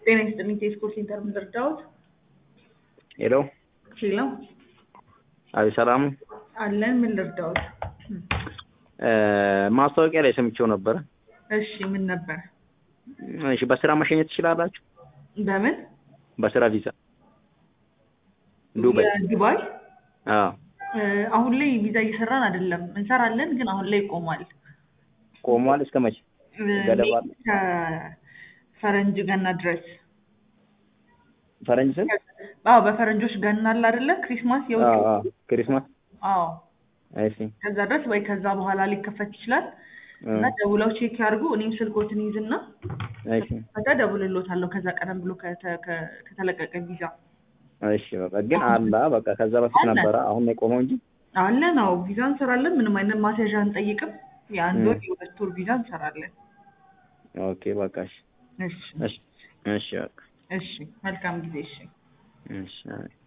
ጤና ይስጥልኝ ቴስኮር ሴንተር ምን ልርዳዎት? ሄሎ ሄሎ አቤት ሰላም ነው? አለን ምን ልርዳዎት? ማስታወቂያ ላይ ሰምቼው ነበረ። እሺ ምን ነበር? እሺ በስራ መሸኘት ትችላላችሁ? በምን በስራ ቪዛ ዱባይ? የዱባይ አዎ እ፣ አሁን ላይ ቪዛ እየሰራን አይደለም። እንሰራለን ግን አሁን ላይ ቆሟል። ቆሟል። እስከ መቼ? እ፣ ገደብ አለ? ከፈረንጅ ገና ድረስ ፈረንጅ ስንት? አዎ በፈረንጆች ገና አለ አይደለ? ክሪስማስ የውጭ አዎ አዎ ክሪስማስ። አዎ እሺ ከዛ ድረስ ወይ ከዛ በኋላ ሊከፈት ይችላል እ፣ እና ደውለው ቼክ ያድርጉ። እኔም ስልኮትን ይዝና እሺ ከዛ ደውልሎታለሁ ከዛ ቀደም ብሎ ከተ- ከ- ከተለቀቀ ቪዛ እሺ በቃ ግን አላ በቃ ከዛ በፊት አለ። ነበረ። አሁን ነው የቆመው እንጂ አለ ነው ቪዛ እንሰራለን። ምንም አይነት ማስያዣ አንጠይቅም። የአንድ እ። ወር የሁለት ወር ቪዛ እንሰራለን። ኦኬ በቃ እሺ እሺ እሺ እሺ በቃ እሺ መልካም ጊዜ እሺ እሺ አይ